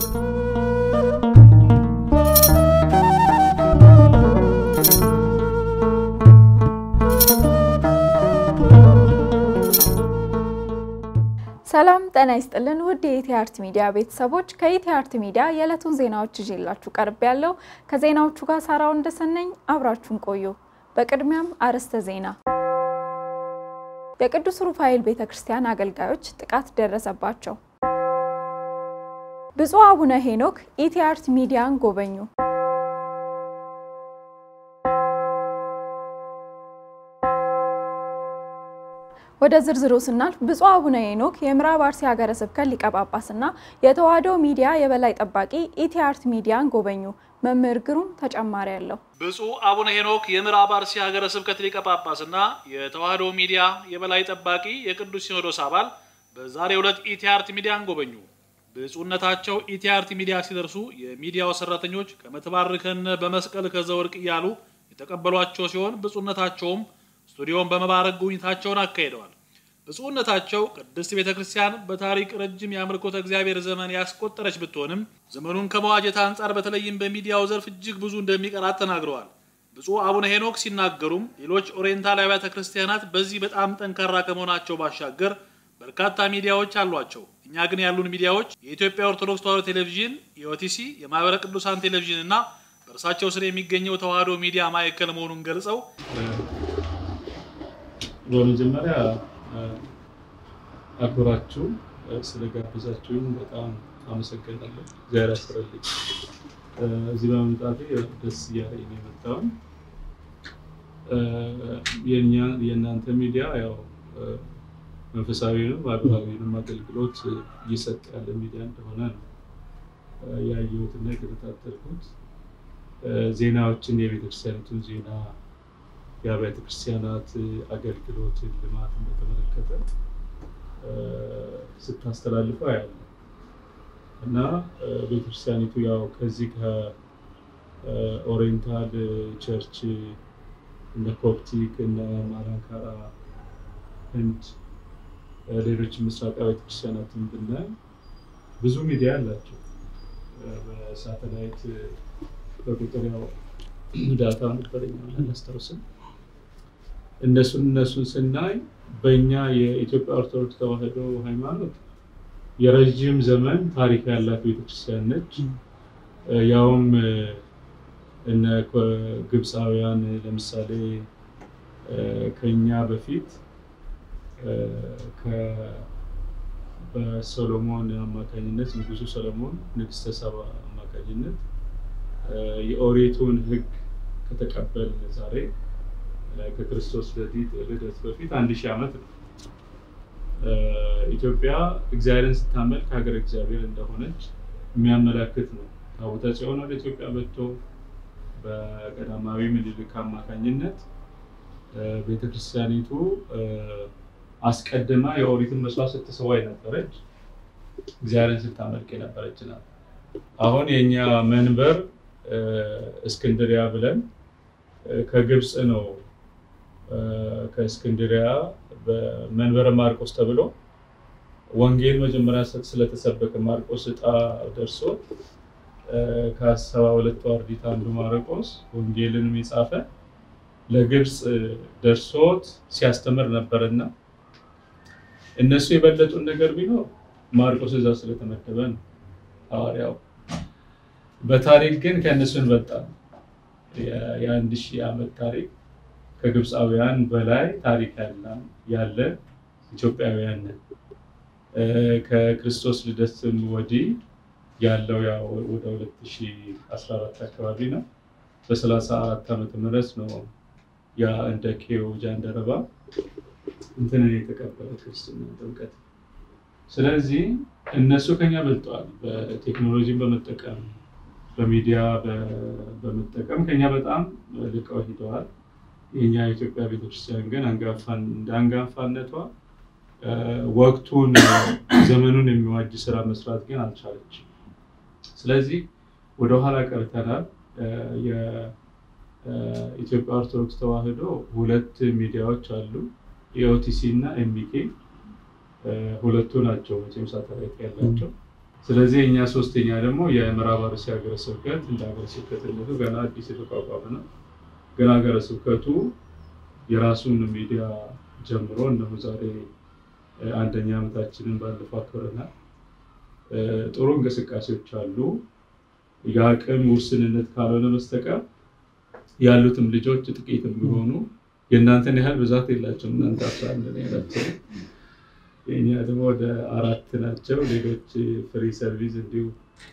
ሰላም ጤና ይስጥልን ውድ የኢቲአርት ሚዲያ ቤተሰቦች፣ ከኢቲአርት ሚዲያ የዕለቱን ዜናዎች ይዤላችሁ ቀርብ ያለው ከዜናዎቹ ጋር ሳራው እንደሰነኝ አብራችሁን ቆዩ። በቅድሚያም አርዕስተ ዜና። የቅዱስ ሩፋኤል ቤተ ክርስቲያን አገልጋዮች ጥቃት ደረሰባቸው። ብፁዕ አቡነ ሄኖክ ኢቲአርት ሚዲያን ጎበኙ። ወደ ዝርዝሩ ስናልፍ ብፁዕ አቡነ ሄኖክ የምዕራብ አርሲ ሀገረ ስብከት ሊቀ ጳጳስና የተዋሕዶ ሚዲያ የበላይ ጠባቂ ኢቲአርት ሚዲያን ጎበኙ። መምህር ግሩም ተጨማሪ አለው። ብፁዕ አቡነ ሄኖክ የምዕራብ አርሲ ሀገረ ስብከት ሊቀ ጳጳስና የተዋሕዶ ሚዲያ የበላይ ጠባቂ የቅዱስ ሲኖዶስ አባል በዛሬው ዕለት ኢቲአርት ሚዲያን ጎበኙ። ብፁዕነታቸው ኢቲአርት ሚዲያ ሲደርሱ የሚዲያው ሰራተኞች ከመትባርከነ በመስቀል ከዘወርቅ እያሉ የተቀበሏቸው ሲሆን ብፁዕነታቸውም ስቱዲዮን በመባረክ ጉብኝታቸውን አካሂደዋል። ብፁዕነታቸው ቅድስት ቤተ ክርስቲያን በታሪክ ረጅም የአምልኮተ እግዚአብሔር ዘመን ያስቆጠረች ብትሆንም ዘመኑን ከመዋጀት አንጻር በተለይም በሚዲያው ዘርፍ እጅግ ብዙ እንደሚቀራት ተናግረዋል። ብፁዕ አቡነ ሄኖክ ሲናገሩም ሌሎች ኦሪየንታል አብያተ ክርስቲያናት በዚህ በጣም ጠንካራ ከመሆናቸው ባሻገር በርካታ ሚዲያዎች አሏቸው። እኛ ግን ያሉን ሚዲያዎች የኢትዮጵያ ኦርቶዶክስ ተዋሕዶ ቴሌቪዥን፣ የኦቲሲ፣ የማህበረ ቅዱሳን ቴሌቪዥን እና በእርሳቸው ስር የሚገኘው ተዋሕዶ ሚዲያ ማዕከል መሆኑን ገልጸው በመጀመሪያ አክብራችሁ ስለጋበዛችሁኝ በጣም አመሰግናለሁ። እግዚአብሔር ያስረልኝ። እዚህ በመምጣቴ ደስ እያለኝ ነው የመጣሁኝ። የእናንተ ሚዲያ ያው መንፈሳዊንም ማህበራዊንም አገልግሎት እየሰጠ ያለ ሚዲያ እንደሆነ ነው ያየሁትና የተከታተልኩት። ዜናዎችን የቤተክርስቲያኒቱን ዜና የአብያተ ክርስቲያናት አገልግሎት ልማትን በተመለከተ ስታስተላልፉ ያለ እና ቤተክርስቲያኒቱ ያው ከዚህ ከኦሪየንታል ቸርች እነ ኮፕቲክ እነ ማላንካራ ህንድ ሌሎች ምስራቃዊ ቤተክርስቲያናትን ብናይ ብዙ ሚዲያ አላቸው። በሳተላይት በቁጥር ያው ዳታ ነበረኛ አላስታውስም። እነሱን እነሱን ስናይ በእኛ የኢትዮጵያ ኦርቶዶክስ ተዋሕዶ ሃይማኖት የረዥም ዘመን ታሪክ ያላት ቤተክርስቲያን ነች። ያውም እነ ግብፃውያን ለምሳሌ ከኛ በፊት በሶሎሞን አማካኝነት ንጉሱ ሰሎሞን ንግስተ ሰባ አማካኝነት የኦሪቱን ሕግ ከተቀበልን ዛሬ ከክርስቶስ ልደት በፊት አንድ ሺህ ዓመት ነው። ኢትዮጵያ እግዚአብሔርን ስታመልክ ሀገር እግዚአብሔር እንደሆነች የሚያመላክት ነው። ታቦተ ጽዮን ወደ ኢትዮጵያ መጥቶ በቀዳማዊ ምኒልክ አማካኝነት ቤተክርስቲያኒቱ አስቀድማ የኦሪትን መስዋዕት ስትሰዋ የነበረች እግዚአብሔርን ስታመልክ የነበረች ናት። አሁን የእኛ መንበር እስክንድሪያ ብለን ከግብፅ ነው ከእስክንድሪያ በመንበረ ማርቆስ ተብሎ ወንጌል መጀመሪያ ስለተሰበከ ማርቆስ እጣ ደርሶ ከሰባ ሁለቱ አርድእት አንዱ ማርቆስ ወንጌልንም የጻፈ ለግብፅ ደርሶት ሲያስተምር ነበርና እነሱ የበለጡን ነገር ቢኖር ማርቆስ እዛ ስለተመደበ ነው ሐዋርያው። በታሪክ ግን ከእነሱ እንበልጣለን። የአንድ ሺህ ዓመት ታሪክ ከግብፃውያን በላይ ታሪክ ያለ ኢትዮጵያውያን ነን። ከክርስቶስ ልደትም ወዲህ ያለው ያው ወደ 2014 አካባቢ ነው። በ34 ዓመተ ምህረት ነው ያ እንደ ኬው ጃንደረባ እንትንን የተቀበለ ክርስትና ጥምቀት። ስለዚህ እነሱ ከኛ በልጠዋል። በቴክኖሎጂን በመጠቀም በሚዲያ በመጠቀም ከኛ በጣም ልቀው ሂደዋል። የኛ የኢትዮጵያ ቤተክርስቲያን ግን እንደ አንጋፋነቷ ወቅቱን ዘመኑን የሚዋጅ ስራ መስራት ግን አልቻለችም። ስለዚህ ወደኋላ ቀርተናል። የኢትዮጵያ ኦርቶዶክስ ተዋሕዶ ሁለት ሚዲያዎች አሉ፣ የኦቲሲ እና ኤምቢኬ ሁለቱ ናቸው መቼም ሳተላይት ያላቸው። ስለዚህ እኛ ሶስተኛ ደግሞ የምዕራብ አርሲ ሀገረ ስብከት እንደ ሀገረ ስብከትነቱ ገና አዲስ የተቋቋመ ነው። ግን ሀገረ ስብከቱ የራሱን ሚዲያ ጀምሮ እነሆ ዛሬ አንደኛ ዓመታችንን ባለፈው አክብረናል። ጥሩ እንቅስቃሴዎች አሉ። የአቅም ውስንነት ካልሆነ በስተቀር ያሉትም ልጆች ጥቂትም ቢሆኑ የእናንተን ያህል ብዛት የላቸውም። እናንተ አስራ አንድ ነው ያላቸው፣ የእኛ ደግሞ ወደ አራት ናቸው። ሌሎች ፍሪ ሰርቪስ እንዲሁ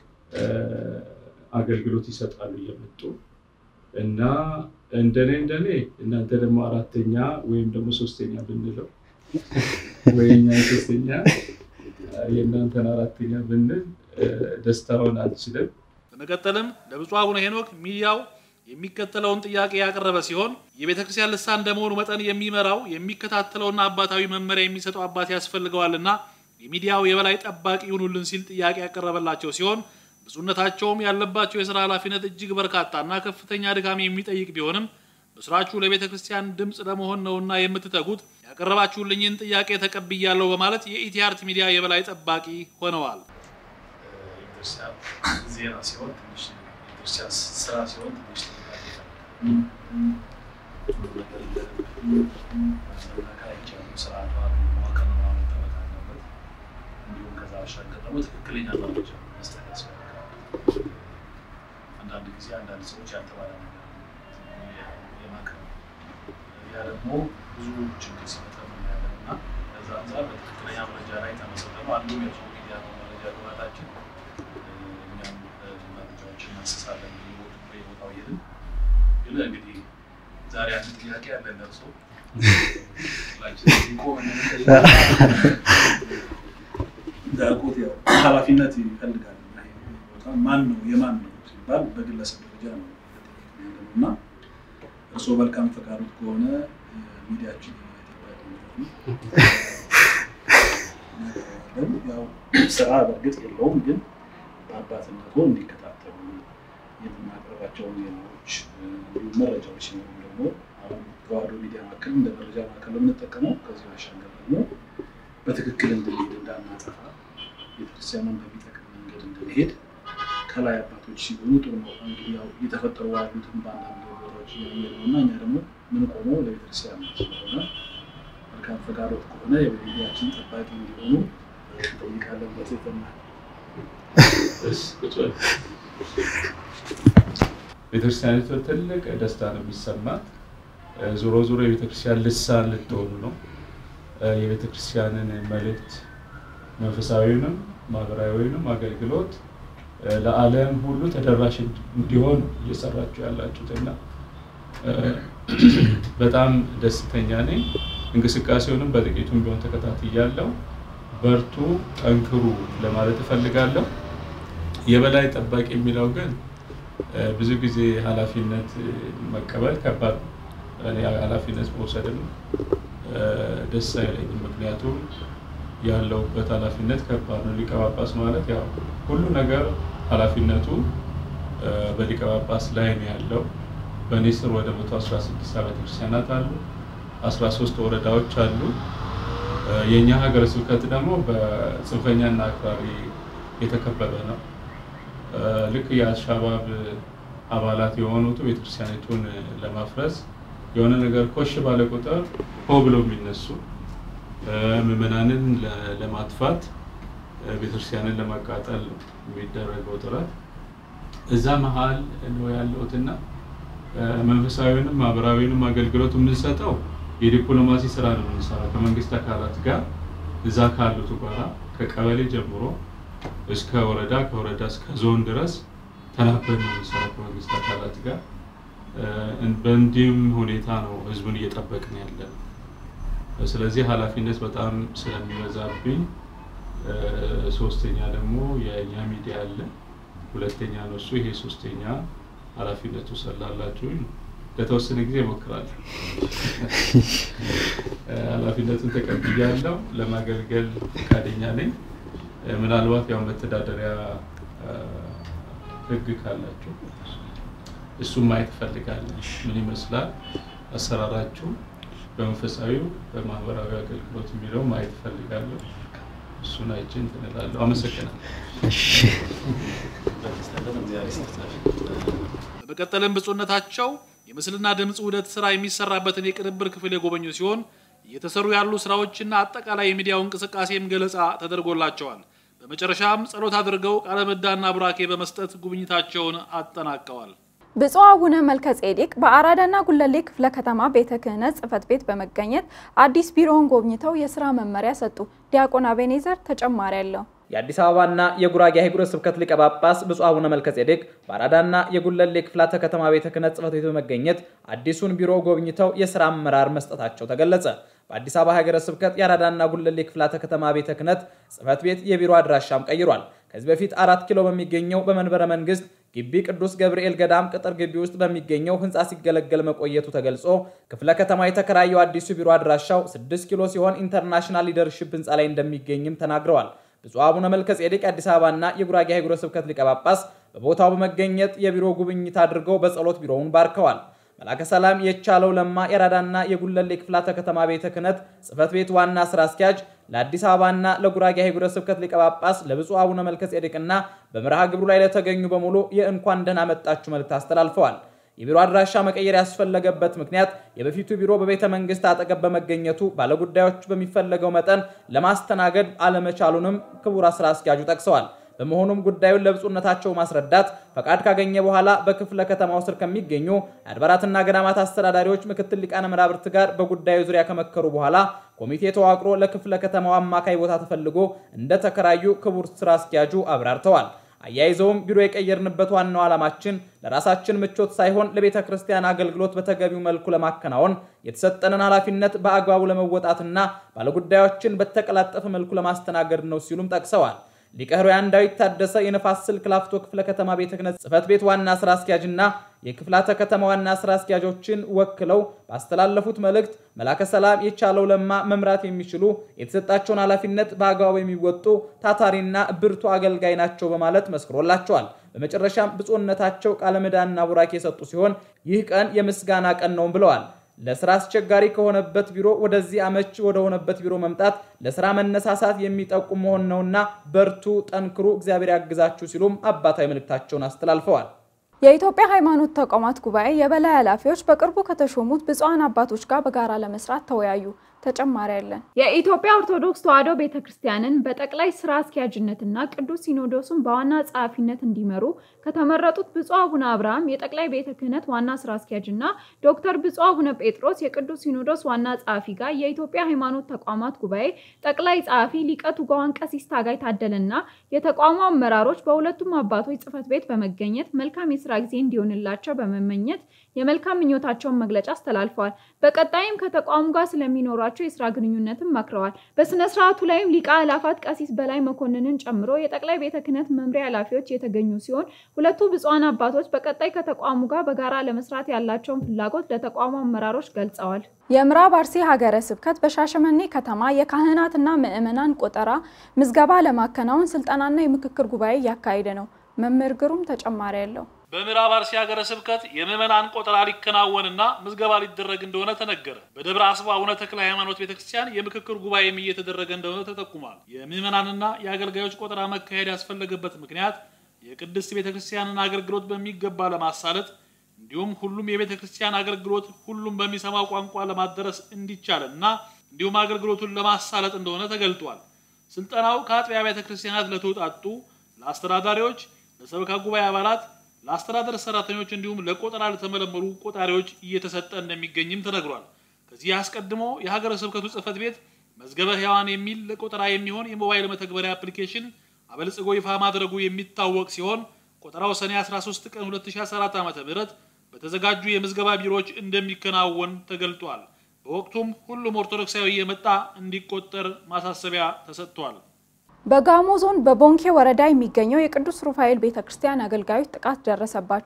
አገልግሎት ይሰጣሉ እየመጡ እና እንደኔ እንደኔ እናንተ ደግሞ አራተኛ ወይም ደግሞ ሶስተኛ ብንለው ወይ እኛ ሶስተኛ የእናንተን አራተኛ ብንል ደስታውን አልችልም። በመቀጠልም ለብፁዕ አቡነ ሄኖክ ሚዲያው የሚከተለውን ጥያቄ ያቀረበ ሲሆን የቤተ ክርስቲያን ልሳን እንደመሆኑ መጠን የሚመራው የሚከታተለውና አባታዊ መመሪያ የሚሰጠው አባት ያስፈልገዋልና የሚዲያው የበላይ ጠባቂ ይሁኑልን ሲል ጥያቄ ያቀረበላቸው ሲሆን ብፁዕነታቸውም ያለባቸው የስራ ኃላፊነት እጅግ በርካታና ከፍተኛ ድካም የሚጠይቅ ቢሆንም በስራችሁ ለቤተ ክርስቲያን ድምፅ ለመሆን ነውና የምትተጉት ያቀረባችሁልኝን ጥያቄ ተቀብያለሁ በማለት የኢቲአርት ሚዲያ የበላይ ጠባቂ ሆነዋል። ቤተክርስቲያን ዜና ሲሆን ትንሽ ቤተክርስቲያን ስራ ሲሆን ትንሽ ጥንቃቄ ይፈልጋል። ስርዓቷን መዋቅርና መጠበቅ አለበት። እንዲሁም ከዛ ባሻገር ደግሞ ትክክለኛ መረጃ መስጠት ያስፈልጋል። አንዳንድ ጊዜ አንዳንድ ሰዎች ያልተባለ ነገር የማቅረብ ያ ደግሞ ብዙ ችግር ሲፈጠር እናያለን እና ከዛ አንጻር በትክክለኛ መረጃ ላይ ተመሰጠ ነው አንዱ የሰው ሚዲያ ነው መረጃ ግባታችን እኛም መረጃዎችን እናስሳለን በየቦታው እየሄድን ግን እንግዲህ ዛሬ አንድ ጥያቄ ያለን ደርሶ እንዳልኩት ያው ኃላፊነት ይፈልጋል። ቦታ ማን ነው የማን ነው ሲባል በግለሰብ ደረጃ ነው እና እርስዎ መልካም ፈቃዶት ከሆነ ሚዲያችን ያው ስራ በእርግጥ የለውም፣ ግን በአባትነቱ እንዲከታተሉ የምናቀርባቸውን ዜናዎች እንዲሁም መረጃዎች ሲኖሩ ደግሞ አሁን ተዋህዶ ሚዲያ ማዕከል እንደ መረጃ ማዕከል የምንጠቀመው ከዚህ ባሻገር ደግሞ በትክክል እንድንሄድ እንዳናጠፋ ቤተክርስቲያንን በሚጠቅም መንገድ እንድንሄድ ከላይ አባቶች ሲሆኑ ጥሩ ነው። እንግዲህ ያው እየተፈጠሩ ያሉትን በአንዳንድ ቦታዎች እያየ ነው እና እኛ ደግሞ ምን ቆመው ለቤተክርስቲያን ስለሆነ መልካም ፈቃዶት ከሆነ የሚዲያችን ጠባቂ እንዲሆኑ እንጠይቃለን በትህትና። ቤተክርስቲያኒቱ ትልቅ ደስታ ነው የሚሰማት። ዞሮ ዞሮ የቤተክርስቲያን ልሳን ልትሆኑ ነው። የቤተክርስቲያንን መልእክት መንፈሳዊውንም ማህበራዊውንም አገልግሎት ለዓለም ሁሉ ተደራሽ እንዲሆን እየሰራችሁ ያላችሁት እና በጣም ደስተኛ ነኝ። እንቅስቃሴውንም በጥቂቱም ቢሆን ተከታትያለሁ። በርቱ፣ ጠንክሩ ለማለት እፈልጋለሁ። የበላይ ጠባቂ የሚለው ግን ብዙ ጊዜ ኃላፊነት መቀበል ከባድ ነው። እኔ ኃላፊነት መውሰድም ደስ አይለኝም። ምክንያቱም ያለውበት ኃላፊነት ከባድ ነው። ሊቀ ጳጳስ ማለት ያው ሁሉ ነገር ኃላፊነቱ በሊቀ ጳጳስ ላይ ነው ያለው። በእኔ ስር ወደ 116 አብያተ ክርስቲያናት አሉ፣ 13 ወረዳዎች አሉ። የእኛ ሀገረ ስብከት ደግሞ በጽንፈኛና አክራሪ የተከበበ ነው። ልክ የአልሻባብ አባላት የሆኑት ቤተክርስቲያኒቱን ለማፍረስ የሆነ ነገር ኮሽ ባለ ቁጥር ሆ ብለው የሚነሱ ምዕመናንን ለማጥፋት ቤተክርስቲያንን ለማቃጠል የሚደረገው ጥረት እዛ መሀል ነው ያለሁትና መንፈሳዊንም ማህበራዊንም አገልግሎት የምንሰጠው የዲፕሎማሲ ስራ ነው የምንሰራው ከመንግስት አካላት ጋር እዛ ካሉት ጋራ ከቀበሌ ጀምሮ እስከ ወረዳ ከወረዳ እስከ ዞን ድረስ ተናበን ነው የምንሰራው ከመንግስት አካላት ጋር። በእንዲህም ሁኔታ ነው ህዝቡን እየጠበቅን ያለ ነው። ስለዚህ ኃላፊነት በጣም ስለሚበዛብኝ ሶስተኛ ደግሞ የእኛ ሚዲያ አለ፣ ሁለተኛ ነው እሱ። ይሄ ሶስተኛ ኃላፊነቱ ስላላችሁ ለተወሰነ ጊዜ እሞክራለሁ። ኃላፊነቱን ተቀብያለሁ። ለማገልገል ፈቃደኛ ነኝ። ምናልባት ያው መተዳደሪያ ህግ ካላችሁ እሱም ማየት እፈልጋለሁ። ምን ይመስላል አሰራራችሁ በመንፈሳዊው በማህበራዊ አገልግሎት የሚለው ማየት እፈልጋለሁ። እሱን አይቼ እንትን እላለሁ። አመሰግናለሁ። በመቀጠልም ብፁዕነታቸው የምስልና ድምፅ ውህደት ስራ የሚሰራበትን የቅንብር ክፍል የጎበኙ ሲሆን እየተሰሩ ያሉ ስራዎችና አጠቃላይ የሚዲያው እንቅስቃሴም ገለጻ ተደርጎላቸዋል። በመጨረሻም ጸሎት አድርገው ቃለ ምዕዳንና ቡራኬ በመስጠት ጉብኝታቸውን አጠናቀዋል። ብፁዕ አቡነ መልከ ጼዴቅ በአራዳና ጉለሌ ክፍለ ከተማ ቤተ ክህነት ጽሕፈት ቤት በመገኘት አዲስ ቢሮውን ጎብኝተው የስራ መመሪያ ሰጡ። ዲያቆን አቤኔዘር ተጨማሪ አለው። የአዲስ አበባና የጉራጌ ሀገረ ስብከት ሊቀ ጳጳስ ብፁዕ አቡነ መልከጼዴቅ በአራዳና የጉለሌ ክፍላተ ከተማ ቤተ ክህነት ጽሕፈት ቤት በመገኘት አዲሱን ቢሮ ጎብኝተው የስራ አመራር መስጠታቸው ተገለጸ። በአዲስ አበባ ሀገረ ስብከት የአራዳና ጉለሌ ክፍላተ ከተማ ቤተ ክህነት ጽሕፈት ቤት የቢሮ አድራሻም ቀይሯል። ከዚህ በፊት አራት ኪሎ በሚገኘው በመንበረ መንግስት ግቢ ቅዱስ ገብርኤል ገዳም ቅጥር ግቢ ውስጥ በሚገኘው ህንፃ ሲገለገል መቆየቱ ተገልጾ ክፍለ ከተማ የተከራየው አዲሱ ቢሮ አድራሻው 6 ኪሎ ሲሆን ኢንተርናሽናል ሊደርሺፕ ህንፃ ላይ እንደሚገኝም ተናግረዋል። ብፁዕ አቡነ መልከ ጼዴቅ የአዲስ አበባና የጉራጌ ሀገረ ስብከት ሊቀ ጳጳስ በቦታው በመገኘት የቢሮ ጉብኝት አድርገው በጸሎት ቢሮውን ባርከዋል። መላከ ሰላም የቻለው ለማ የአራዳና የጉለሌ ክፍላተ ከተማ ቤተ ክህነት ጽሕፈት ቤት ዋና ስራ አስኪያጅ ለአዲስ አበባና ለጉራጌ ሀገረ ስብከት ሊቀ ጳጳስ ለብፁዕ አቡነ መልከ ጼዴቅና በመርሃ ግብሩ ላይ ለተገኙ በሙሉ የእንኳን ደህና መጣችሁ መልእክት አስተላልፈዋል። የቢሮ አድራሻ መቀየር ያስፈለገበት ምክንያት የበፊቱ ቢሮ በቤተ መንግስት አጠገብ በመገኘቱ ባለጉዳዮች በሚፈለገው መጠን ለማስተናገድ አለመቻሉንም ክቡር ስራ አስኪያጁ ጠቅሰዋል። በመሆኑም ጉዳዩን ለብፁዕነታቸው ማስረዳት ፈቃድ ካገኘ በኋላ በክፍለ ከተማው ስር ከሚገኙ የአድባራትና ገዳማት አስተዳዳሪዎች ምክትል ሊቃነ መናብርት ጋር በጉዳዩ ዙሪያ ከመከሩ በኋላ ኮሚቴ ተዋቅሮ ለክፍለ ከተማው አማካይ ቦታ ተፈልጎ እንደተከራዩ ክቡር ስራ አስኪያጁ አብራርተዋል። አያይዘውም ቢሮ የቀየርንበት ዋናው ዓላማችን ለራሳችን ምቾት ሳይሆን ለቤተ ክርስቲያን አገልግሎት በተገቢው መልኩ ለማከናወን የተሰጠንን ኃላፊነት በአግባቡ ለመወጣትና ባለጉዳዮችን በተቀላጠፈ መልኩ ለማስተናገድ ነው ሲሉም ጠቅሰዋል። ሊቀ ሕሩያን ዳዊት ታደሰ የነፋስ ስልክ ላፍቶ ክፍለ ከተማ ቤተ ክህነት ጽሕፈት ቤት ዋና ስራ አስኪያጅና የክፍላተ ከተማ ዋና ስራ አስኪያጆችን ወክለው ባስተላለፉት መልእክት መላከ ሰላም የቻለው ለማ መምራት የሚችሉ የተሰጣቸውን ኃላፊነት በአግባቡ የሚወጡ ታታሪና ብርቱ አገልጋይ ናቸው በማለት መስክሮላቸዋል። በመጨረሻም ብፁዕነታቸው ቃለ ምዕዳንና ቡራኬ የሰጡ ሲሆን ይህ ቀን የምስጋና ቀን ነው ብለዋል። ለስራ አስቸጋሪ ከሆነበት ቢሮ ወደዚህ አመች ወደሆነበት ቢሮ መምጣት ለስራ መነሳሳት የሚጠቁም መሆን ነውና በርቱ፣ ጠንክሩ፣ እግዚአብሔር ያግዛችሁ ሲሉም አባታዊ መልእክታቸውን አስተላልፈዋል። የኢትዮጵያ ሃይማኖት ተቋማት ጉባኤ የበላይ ኃላፊዎች በቅርቡ ከተሾሙት ብፁዓን አባቶች ጋር በጋራ ለመስራት ተወያዩ። ተጨማሪ ያለን የኢትዮጵያ ኦርቶዶክስ ተዋሕዶ ቤተ ክርስቲያንን በጠቅላይ ስራ አስኪያጅነትና ቅዱስ ሲኖዶሱን በዋና ጸሐፊነት እንዲመሩ ከተመረጡት ብፁዕ አቡነ አብርሃም የጠቅላይ ቤተ ክህነት ዋና ስራ አስኪያጅና ዶክተር ብፁዕ አቡነ ጴጥሮስ የቅዱስ ሲኖዶስ ዋና ጸሐፊ ጋር የኢትዮጵያ ሃይማኖት ተቋማት ጉባኤ ጠቅላይ ጸሐፊ ሊቀ ትጉሃን ቀሲስ ታጋይ ታደለና የተቋሙ አመራሮች በሁለቱም አባቶች ጽሕፈት ቤት በመገኘት መልካም የስራ ጊዜ እንዲሆንላቸው በመመኘት የመልካም ምኞታቸውን መግለጫ አስተላልፈዋል። በቀጣይም ከተቋሙ ጋር ስለሚኖራቸው የስራ ግንኙነትም መክረዋል። በስነ ስርዓቱ ላይም ሊቀ አእላፋት ቀሲስ በላይ መኮንንን ጨምሮ የጠቅላይ ቤተ ክህነት መምሪያ ኃላፊዎች የተገኙ ሲሆን ሁለቱ ብፁዓን አባቶች በቀጣይ ከተቋሙ ጋር በጋራ ለመስራት ያላቸውን ፍላጎት ለተቋሙ አመራሮች ገልጸዋል። የምዕራብ አርሲ ሀገረ ስብከት በሻሸመኔ ከተማ የካህናትና ምዕመናን ቆጠራ ምዝገባ ለማከናወን ስልጠናና የምክክር ጉባኤ እያካሄደ ነው። መምህር ግሩም ተጨማሪ ያለው በምዕራብ አርሲ ሀገረ ስብከት የምዕመናን ቆጠራ ሊከናወንና ምዝገባ ሊደረግ እንደሆነ ተነገረ። በደብረ አስባ አቡነ ተክለ ሃይማኖት ቤተክርስቲያን የምክክር ጉባኤም እየተደረገ እንደሆነ ተጠቁሟል። የምዕመናንና የአገልጋዮች ቆጠራ መካሄድ ያስፈለገበት ምክንያት የቅድስት ቤተክርስቲያንን አገልግሎት በሚገባ ለማሳለጥ እንዲሁም ሁሉም የቤተ ክርስቲያን አገልግሎት ሁሉም በሚሰማው ቋንቋ ለማደረስ እንዲቻል እና እንዲሁም አገልግሎቱን ለማሳለጥ እንደሆነ ተገልጧል። ስልጠናው ከአጥቢያ ቤተ ክርስቲያናት ለተውጣጡ ለአስተዳዳሪዎች፣ ለሰበካ ጉባኤ አባላት ለአስተዳደር ሰራተኞች እንዲሁም ለቆጠራ ለተመለመሉ ቆጣሪዎች እየተሰጠ እንደሚገኝም ተነግሯል። ከዚህ አስቀድሞ የሀገረ ስብከቱ ጽሕፈት ቤት መዝገበ ሕያዋን የሚል ለቆጠራ የሚሆን የሞባይል መተግበሪያ አፕሊኬሽን አበልጽጎ ይፋ ማድረጉ የሚታወቅ ሲሆን ቆጠራው ሰኔ 13 ቀን 2014 ዓ.ም በተዘጋጁ የምዝገባ ቢሮዎች እንደሚከናወን ተገልጧል። በወቅቱም ሁሉም ኦርቶዶክሳዊ የመጣ እንዲቆጠር ማሳሰቢያ ተሰጥቷል። በጋሞ ዞን በቦንኬ ወረዳ የሚገኘው የቅዱስ ሩፋኤል ቤተ ክርስቲያን አገልጋዮች ጥቃት ደረሰባቸው።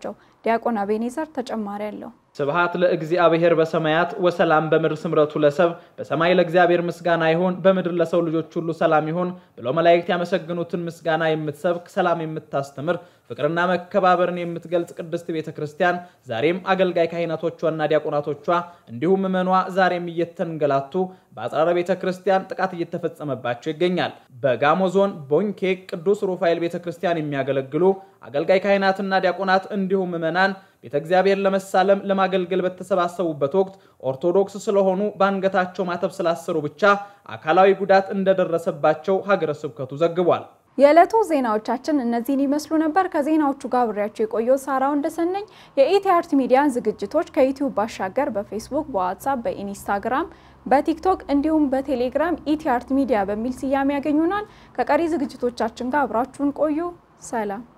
ዲያቆን አቤኔዘር ተጨማሪ አለው። ስብሃት ለእግዚአብሔር በሰማያት ወሰላም በምድር ስምረቱ ለሰብ በሰማይ ለእግዚአብሔር ምስጋና ይሁን በምድር ለሰው ልጆች ሁሉ ሰላም ይሁን ብለው መላእክት ያመሰግኑትን ምስጋና የምትሰብክ ሰላም የምታስተምር ፍቅርና መከባበርን የምትገልጽ ቅድስት ቤተ ክርስቲያን ዛሬም አገልጋይ ካህናቶቿና ዲያቆናቶቿ እንዲሁም ምዕመኗ ዛሬም እየተንገላቱ በአጽራረ ቤተ ክርስቲያን ጥቃት እየተፈጸመባቸው ይገኛል። በጋሞ ዞን ቦንኬ ቅዱስ ሩፋኤል ቤተ ክርስቲያን የሚያገለግሉ አገልጋይ ካህናትና ዲያቆናት እንዲሁም ምዕመናን ቤተ እግዚአብሔር ለመሳለም ለማገልገል በተሰባሰቡበት ወቅት ኦርቶዶክስ ስለሆኑ በአንገታቸው ማተብ ስላሰሩ ብቻ አካላዊ ጉዳት እንደደረሰባቸው ሀገረ ስብከቱ ዘግቧል። የዕለቱ ዜናዎቻችን እነዚህን ይመስሉ ነበር። ከዜናዎቹ ጋር አብሬያቸው የቆየው ሳራው እንደሰነኝ። የኢቲአርት ሚዲያን ዝግጅቶች ከዩቲዩብ ባሻገር በፌስቡክ፣ በዋትሳፕ፣ በኢንስታግራም፣ በቲክቶክ እንዲሁም በቴሌግራም ኢቲአርት ሚዲያ በሚል ስያሜ ያገኙናል። ከቀሪ ዝግጅቶቻችን ጋር አብራችሁን ቆዩ። ሰላም